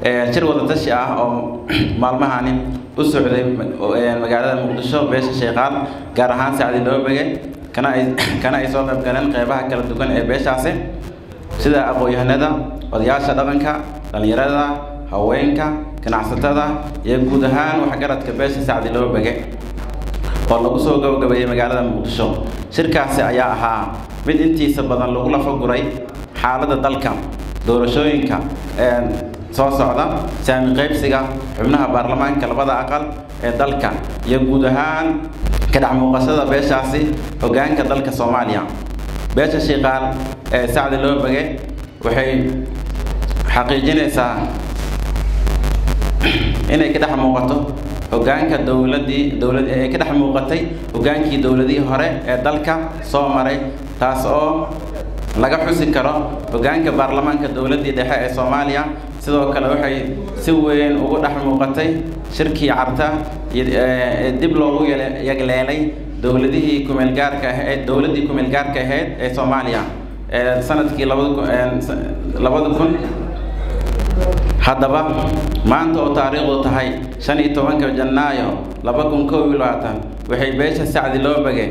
shir wadatashi ah oo maalmahani u socday magaalada muqdisho beesha sheekaal gaar ahaan sacdi loobege kana ay kana ay soo qayb galeen qeybaha kala duwan ee beeshaasi sida aqoon-yahanada odayaasha dhaqanka dhallinyarada haweenka ganacsatada iyo guud ahaan waxgaradka beesha sacdi loobege oo lagu soo gabagabeeyey magaalada muqdisho shirkaasi ayaa ahaa mid intiisa badan lagu lafaguray xaaladda dalka doorashooyinka soo socda saami qaybsiga xubnaha baarlamaanka labada aqal ee dalka iyo guud ahaan ka dhex muuqashada beeshaasi hoggaanka dalka soomaaliya beesha shiiqaal ee sacdi loobege waxay xaqiijinaysaa inay ka dhex muuqato hoggaanka dowladdii dowlad ee ka dhex muuqatay hoggaankii dowladihii hore ee dalka soo maray taas oo laga xusi karo hoggaanka baarlamaanka dowladdii dhexe ee soomaaliya sidoo kale waxay si weyn ugu dhex muuqatay shirkii carta ee dib loogu yagleelay dowladihii kumeelgaarka ahayd dowladdii kumeelgaarka ahayd ee soomaaliya ee sanadkii labada kun haddaba maanta oo taariikhdu tahay shan iyo tobanka janaayo laba kun kow iyo labaatan waxay beesha sacdi loobege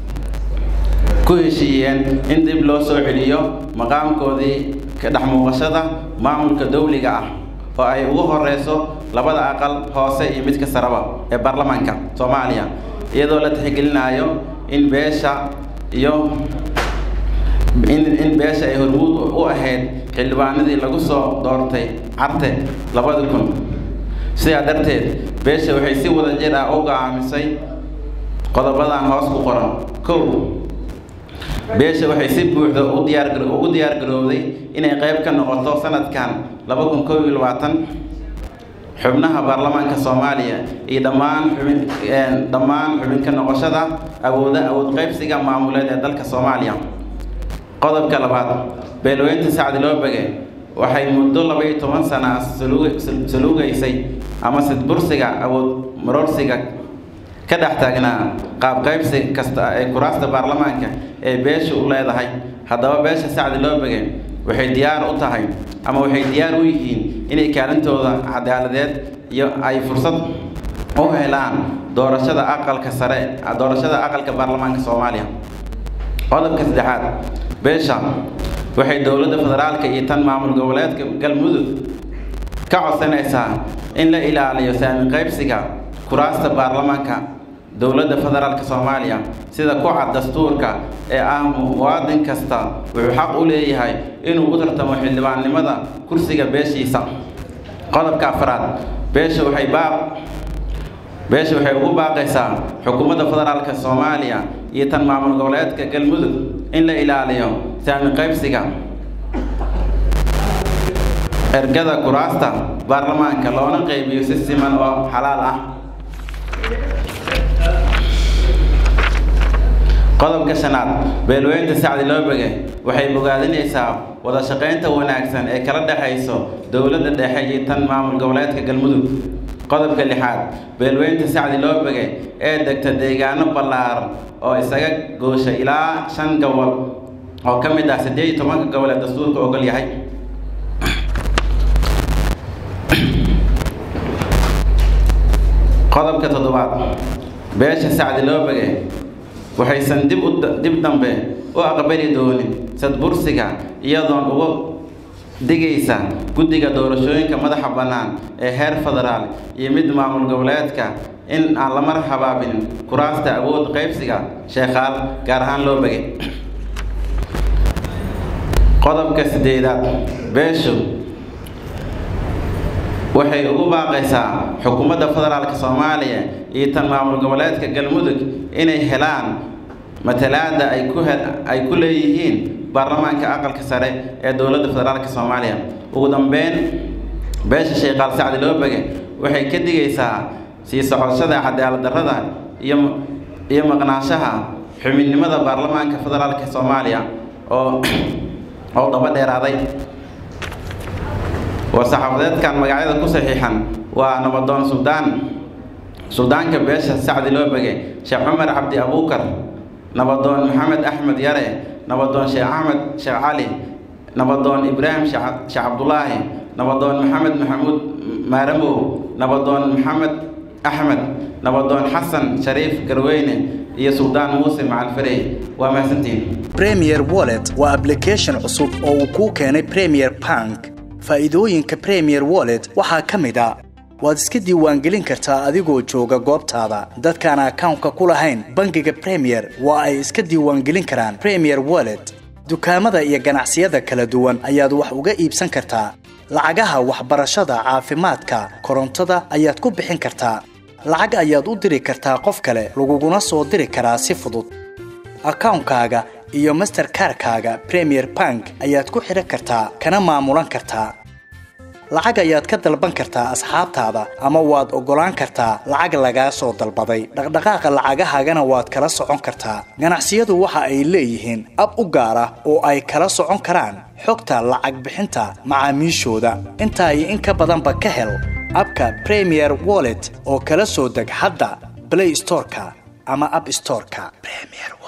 ku heshiiyeen in dib loo soo celiyo maqaamkoodii ka dhex muuqashada maamulka dowliga ah oo ay ugu horeyso labada aqal hoose iyo midka saraba ee baarlamaanka soomaaliya iyadoo la tixgelinayo in beesha iyo in in beesha ay hormuud u ahayd xildhibaanadii lagu soo doortay carte labada kun sidaa darteed beesha waxay si wada jir ah u go'aamisay qodobadan hoos ku qoran kow beesha waxay si buuxda u diyaar ugu diyaar garowday inay qayb ka noqoto sanadkan laba kun kow iyo labaatan xubnaha baarlamaanka soomaaliya iyo dhammaan xubin dhammaan xubin ka noqoshada awooda awood qaybsiga maamuleed ee dalka soomaaliya qodobka labaad beelweynta sacdi loobege waxay muddo laba iyo toban sana saluugaysay ama sidbursiga awood maroorsiga ka dhex taagnaa qaab qaybsi kasta ee kuraasta baarlamaanka ee beesha u leedahay haddaba beesha sacdi loobege waxay diyaar u tahay ama waxay diyaar u yihiin inay kaalintooda cadaaladeed iyo ay fursad u helaan doorashada aqalka sare doorashada aqalka baarlamaanka soomaaliya qodobka saddexaad beesha waxay dowladda federaalka iyo tan maamul goboleedka galmudug ka codsanaysaa in la ilaaliyo saami qaybsiga kuraasta baarlamaanka dowladda federaalka soomaaliya sida ku cad dastuurka ee ah muwaadin kasta wuxuu xaq u leeyahay inuu u tartamo xildhibaannimada kursiga beeshiisa qodobka afraad beesha waxay baaq beesha waxay ugu baaqaysaa xukuumadda federaalka soomaaliya iyo tan maamul goboleedka galmudug in la ilaaliyo saami qaybsiga ergada kuraasta baarlamaanka loona qaybiyo si siman oo xalaal ah qodobka shanaad beelweynta sacdi loobege waxay bogaadinaysaa wada shaqaynta wanaagsan ee kala dhexayso dowladda dhexe iyo tan maamul goboleedka galmudug qodobka lixaad beelweynta sacdi loobege ee degta deegaano ballaaran oo isaga goosha ilaa shan gobol oo ka mid ah siddeed iyo tobanka gobol ee dastuurka ogol yahay qodobka toddobaad beesha sacdi loobege waxaysan dib u dib dambe u aqbali doonin sadbursiga iyadoon uga digaysa guddiga doorashooyinka madaxa bannaan ee heer federaal iyo mid maamul goboleedka in aan lamar habaabin kuraasta awood qaybsiga sheekhaal gaar ahaan loo begay qodobka sideedaad beeshu waxay ugu baaqaysaa xukuumadda federaalka soomaaliya iyo tan maamul goboleedka galmudug inay helaan matalaada ay ku he ay ku leeyihiin baarlamaanka aqalka sare ee dowladda federaalka soomaaliya ugu dambeyn beesha sheekhaal sacdi loobege waxay ka digaysaa sii socoshada cadaalad darrada iyo iyo maqnaanshaha xubinnimada baarlamaanka federaalka soomaaliya oo oo daba dheeraaday war-saxaafadeedkan magacyada ku saxiixan waa nabadoon suldaan suldaanka beesha sacdi loobege sheekh cumar cabdi abuukar nabadoon maxamed axmed yare nabadoon sheekh axmed sheekh cali nabadoon ibraahim sheekh cabdulaahi nabadoon maxamed maxamuud maaramow nabadoon maxamed axmed nabadoon xasan shariif garweyne iyo suldaan muuse macalfarey waa mahadsantihiin premier wallet waa application cusub oo uu kuu keenay premier bank faa'iidooyinka premier wallet waxaa ka mid a waad iska diiwaangelin kartaa adigoo jooga goobtaada dadkaan akawnka ku lahayn bangiga premier waa ay iska diiwaangelin karaan premier wallet dukaamada iyo ganacsiyada kala duwan ayaad wax uga iibsan kartaa lacagaha waxbarashada caafimaadka korontada ayaad ku bixin kartaa lacag ayaad u diri kartaa qof kale laguguna soo diri karaa si fudud akawnkaaga iyo masterkarkaaga premier bank ayaad ku xidhan kartaa kana maamulan kartaa lacag ayaad ka dalban kartaa asxaabtaada ama waad oggolaan kartaa lacag lagaa soo dalbaday dhaqdhaqaaqa lacagahaagana waad kala socon kartaa ganacsiyadu waxa ay leeyihiin ab u gaar ah oo ay kala socon karaan xogta lacag bixinta macaamiishooda intaa iyo in ka badanba ka hel abka premier wallet oo kala soo deg hadda blay storeka ama ab storeka